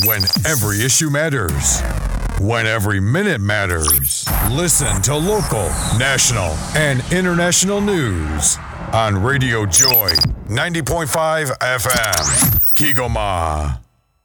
When every issue matters. When every minute matters. Listen to local, national, and international news on Radio Joy 90.5 FM. Kigoma.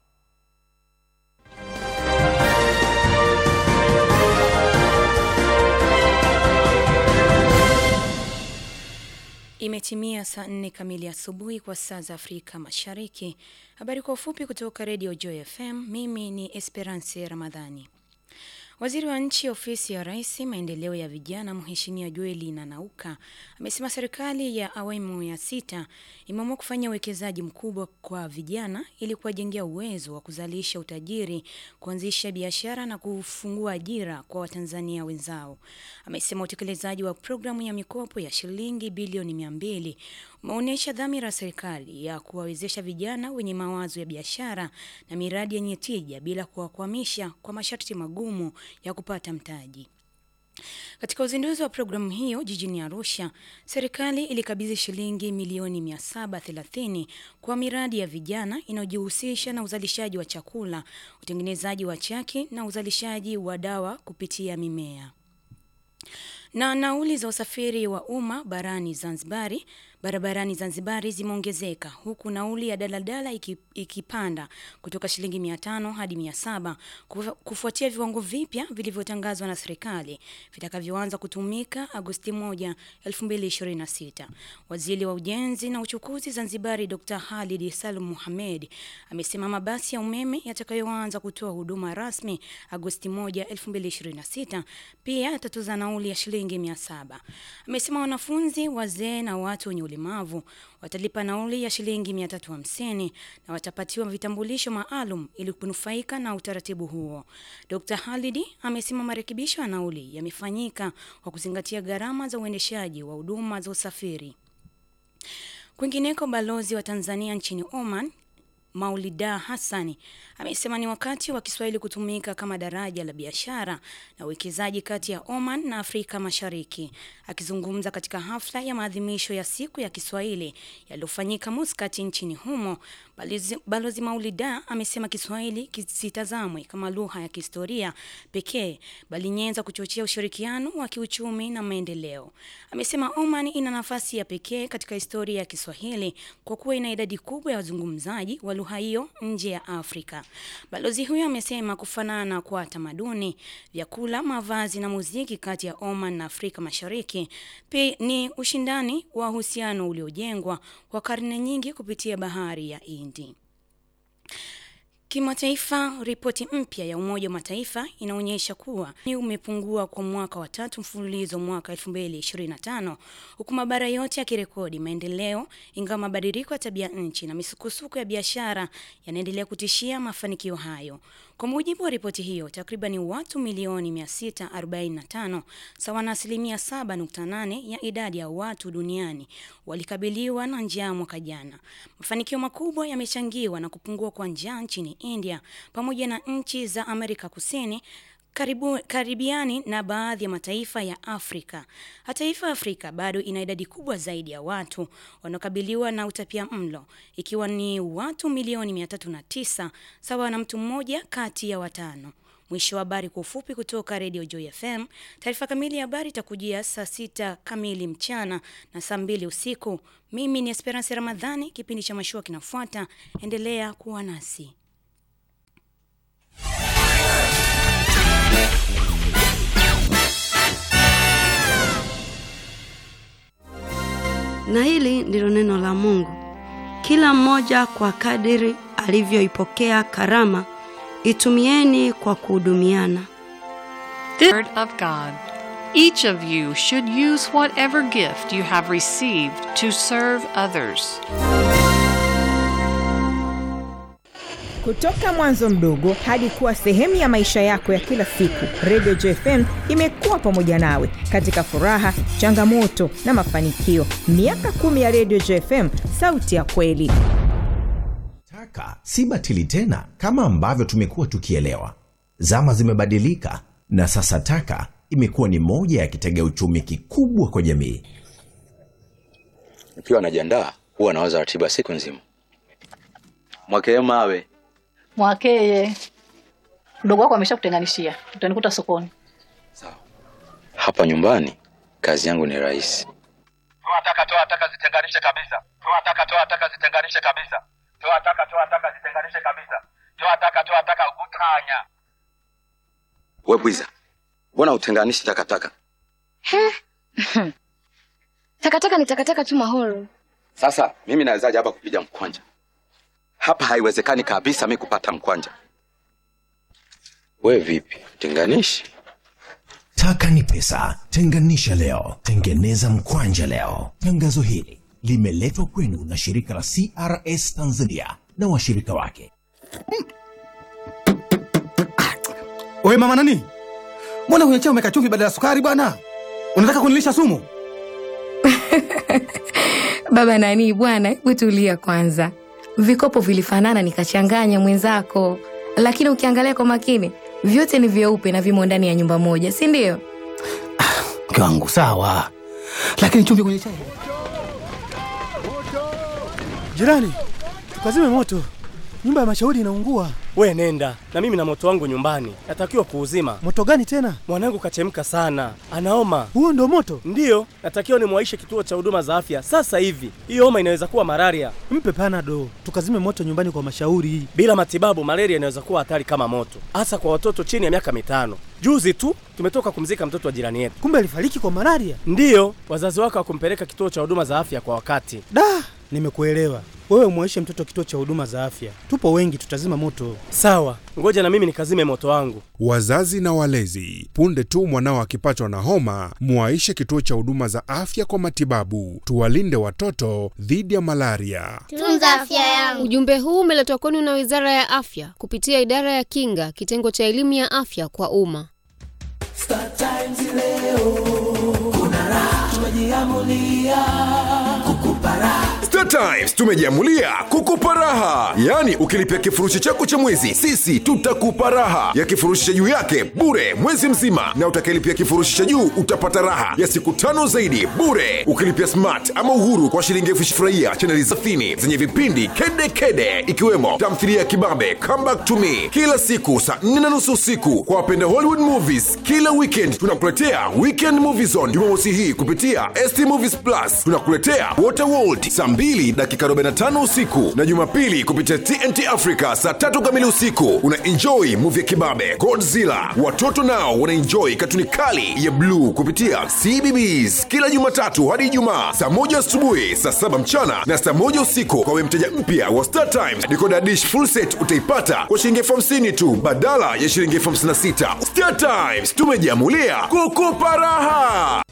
Imetimia saa nne kamili asubuhi kwa saa za Afrika Mashariki. Habari kwa ufupi kutoka Radio Joy FM. Mimi ni Esperance Ramadhani. Waziri wa nchi ofisi ya Rais maendeleo ya vijana, Mheshimiwa Joeli Nanauka amesema serikali ya awamu ya sita imeamua kufanya uwekezaji mkubwa kwa vijana ili kuwajengea uwezo wa kuzalisha utajiri, kuanzisha biashara na kufungua ajira kwa Watanzania wenzao. Amesema utekelezaji wa programu ya mikopo ya shilingi bilioni mia mbili umeonyesha dhamira ya serikali ya kuwawezesha vijana wenye mawazo ya biashara na miradi yenye tija bila kuwakwamisha kwa masharti magumu ya kupata mtaji. Katika uzinduzi wa programu hiyo jijini Arusha, serikali ilikabidhi shilingi milioni 730 kwa miradi ya vijana inayojihusisha na uzalishaji wa chakula, utengenezaji wa chaki na uzalishaji wa dawa kupitia mimea. Na nauli za usafiri wa umma barani Zanzibari barabarani Zanzibari zimeongezeka huku nauli ya daladala iki, ikipanda kutoka shilingi 500 hadi 700 kufuatia viwango vipya vilivyotangazwa na serikali vitakavyoanza kutumika Agosti 1, 2026. Waziri wa Ujenzi na Uchukuzi Zanzibari Dr. Halid Salum Mohamed amesema mabasi ya umeme yatakayoanza kutoa huduma rasmi Agosti 1, 2026 pia yatatoza nauli ya shilingi 700. Amesema wanafunzi, wazee na watu wenye ulemavu watalipa nauli ya shilingi 350 na watapatiwa vitambulisho maalum ili kunufaika na utaratibu huo. Dr. Halidi amesema marekebisho ya nauli yamefanyika kwa kuzingatia gharama za uendeshaji wa huduma za usafiri. Kwingineko, balozi wa Tanzania nchini Oman Maulida Hassani amesema ni wakati wa Kiswahili kutumika kama daraja la biashara na uwekezaji kati ya Oman na Afrika Mashariki. Akizungumza katika hafla ya maadhimisho ya siku ya Kiswahili yaliyofanyika Muscat nchini humo, balozi, balozi Maulida amesema Kiswahili kisitazamwe kama lugha ya kihistoria pekee, bali nyenzo kuchochea ushirikiano wa kiuchumi na maendeleo. Amesema Oman ina nafasi ya pekee katika historia ya Kiswahili kwa kuwa ina idadi kubwa ya wazungumzaji wa lugha hiyo nje ya Afrika. Balozi huyo amesema kufanana kwa tamaduni, vyakula, mavazi na muziki kati ya Oman na Afrika Mashariki pia ni ushindani wa uhusiano uliojengwa kwa karne nyingi kupitia bahari ya Hindi. Kimataifa, ripoti mpya ya Umoja wa Mataifa inaonyesha kuwa ni umepungua kwa mwaka wa tatu mfululizo mwaka 2025 huku mabara yote yakirekodi maendeleo, ingawa mabadiliko ya tabia nchi na misukosuko ya biashara yanaendelea kutishia mafanikio hayo. Kwa mujibu wa ripoti hiyo, takriban watu milioni 645 sawa na asilimia 7.8 ya idadi ya watu duniani walikabiliwa na njaa mwaka jana. Mafanikio makubwa yamechangiwa na kupungua kwa njaa nchini India pamoja na nchi za Amerika Kusini karibu, karibiani na baadhi ya mataifa ya Afrika. Hata hivyo, Afrika bado ina idadi kubwa zaidi ya watu wanaokabiliwa na utapia mlo ikiwa ni watu milioni 309 sawa na mtu mmoja kati ya watano. Mwisho wa habari kwa ufupi kutoka Radio Joy FM. Taarifa kamili ya habari itakujia saa sita kamili mchana na saa mbili usiku. Mimi ni Esperance Ramadhani, kipindi cha mashua kinafuata. Endelea kuwa nasi. Na hili ndilo neno la Mungu. Kila mmoja kwa kadiri alivyoipokea karama, itumieni kwa kuhudumiana. The word of God. Each of you should use whatever gift you have received to serve others. Kutoka mwanzo mdogo hadi kuwa sehemu ya maisha yako ya kila siku, Radio JFM imekuwa pamoja nawe katika furaha, changamoto na mafanikio. Miaka kumi ya Radio JFM, sauti ya kweli. Taka si batili tena kama ambavyo tumekuwa tukielewa. Zama zimebadilika na sasa taka imekuwa ni moja ya kitega uchumi kikubwa kwa jamii. Nikiwa najiandaa huwa nawaza ratiba siku nzima. Mwakee mawe Mwakeye, mdogo wako ameshakutenganishia, utanikuta sokoni. Hapa nyumbani kazi yangu ni rahisi. Toa taka, toa taka, zitenganishe kabisa. Toa taka, toa taka, zitenganishe kabisa. Toa taka, toa taka, zitenganishe kabisa. Toa taka, toa taka, utanya. We bwiza, mbona utenganishi takataka? Takataka ni takataka tu Mahoro. Sasa mimi nawezaje hapa kupiga mkwanja? Hapa haiwezekani kabisa mi kupata mkwanja. We vipi, tenganishi? Taka ni pesa. Tenganisha leo, tengeneza mkwanja leo. Tangazo hili limeletwa kwenu na shirika la CRS Tanzania na washirika wake. Oye mama nani, mbona kwenye chai umeka chumvi badala ya sukari bwana? Unataka kunilisha sumu? Baba nani bwana, hebu tulia kwanza. Vikopo vilifanana nikachanganya mwenzako, lakini ukiangalia kwa makini vyote ni vyeupe na vimo ndani ya nyumba moja, si ndio? Mke wangu sawa, lakini chumvi kwenye chai. Jirani, tukazime moto, nyumba ya mashauri inaungua. We nenda na mimi na moto wangu nyumbani, natakiwa kuuzima. Moto gani tena? Mwanangu kachemka sana, anaoma. Huo ndo moto? Ndiyo, natakiwa nimwaishe kituo cha huduma za afya sasa hivi. Hiyo homa inaweza kuwa malaria. Mpe panado, tukazime moto nyumbani kwa mashauri. Bila matibabu, malaria inaweza kuwa hatari kama moto, hasa kwa watoto chini ya miaka mitano. Juzi tu tumetoka kumzika mtoto wa jirani yetu. Kumbe alifariki kwa malaria? Ndiyo, wazazi wake hawakumpeleka kituo cha huduma za afya kwa wakati. Da, nimekuelewa. Wewe umwaishe mtoto kituo cha huduma za afya, tupo wengi, tutazima moto. Sawa, ngoja na mimi nikazime moto wangu. Wazazi na walezi, punde tu mwanao akipatwa na homa, mwaishe kituo cha huduma za afya kwa matibabu. Tuwalinde watoto dhidi ya malaria. Tunza afya yangu. Ujumbe huu umeletwa kwenu na Wizara ya Afya kupitia Idara ya Kinga, kitengo cha elimu ya afya kwa umma. Star Times leo kuna raha, tumejiamulia kukupa raha. Star Times tumejiamulia kukupa raha, yaani ukilipia kifurushi chako cha mwezi, sisi tutakupa raha ya kifurushi cha juu yake bure mwezi mzima, na utakayelipia kifurushi cha juu utapata raha ya siku tano zaidi bure. Ukilipia smart ama uhuru kwa shilingi elfu furahia chaneli safini zenye vipindi kede kede, ikiwemo tamthilia ya kibabe Come Back to Me kila siku saa nne na nusu usiku. Kwa wapenda Hollywood movies, kila weekend tunakuletea Weekend Movie Zone Jumamosi hii kupitia ST Movies Plus. Tunakuletea Waterworld saa mbili dakika 45 usiku na Jumapili kupitia TNT Africa saa tatu kamili usiku. Una enjoy movie ya kibabe Godzilla. Watoto nao wana enjoy katuni kali ya bluu kupitia CBBS kila Jumatatu hadi Ijumaa saa moja asubuhi, saa saba mchana na saa moja usiku. Kwa we mteja mpya wa Star Times, decoder dish full set utaipata kwa shilingi elfu hamsini tu badala ya shilingi elfu hamsini na sita. Star Times tumejiamulia kukupa raha.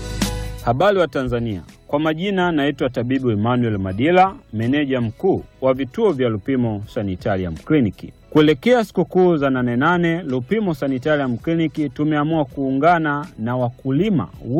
Habari wa Tanzania, kwa majina naitwa tabibu Emmanuel Madila, meneja mkuu wa vituo vya Lupimo Sanitarium Kliniki. Kuelekea sikukuu za nane nane, Lupimo Sanitarium Kliniki tumeamua kuungana na wakulima